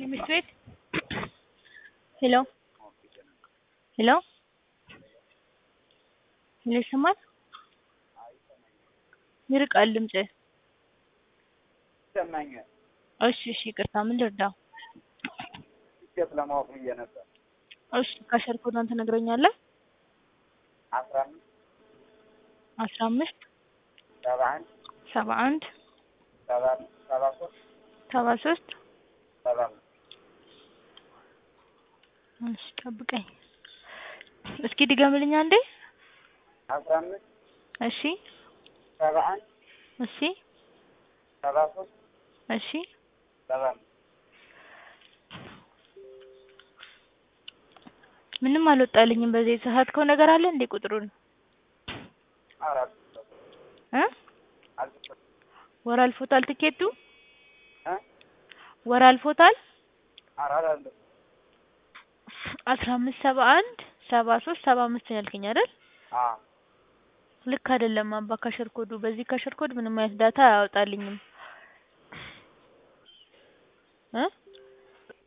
ትምህርት ቤት ሄሎ ሄሎ ሄሎ ይሰማል? ይርቃል ድምፅህ። ይሰማኛል። እሺ እሺ ይቅርታ ምን ልርዳው? ትኬት ለማወቅ ብዬ ነበር። እሺ ካሸር ኮዷን ትነግረኛለህ? አስራ አምስት አስራ አምስት ሰባ አንድ ሰባ አንድ ሰባ ሰባ ሶስት ሰባ ሶስት ሰባ አምስት እሺ ጠብቀኝ እስኪ ድገምልኝ አንዴ። አስራ አምስት እሺ ሰባ አንድ እሺ ሰባ ሶስት እሺ ሰባ አምስት ምንም አልወጣልኝም። በዚህ የተሳሳትከው ነገር አለ እንዴ ቁጥሩን አራት እ አልተሰጠም ወር አልፎታል ትኬቱ እ ወር አልፎታል። አራት አለ አስራ አምስት ሰባ አንድ ሰባ ሶስት ሰባ አምስት ነው ያልከኝ አይደል? አ ልክ አይደለም አባ ካሸር ኮዱ። በዚህ ካሸር ኮድ ምንም አይነት ዳታ አያወጣልኝም እ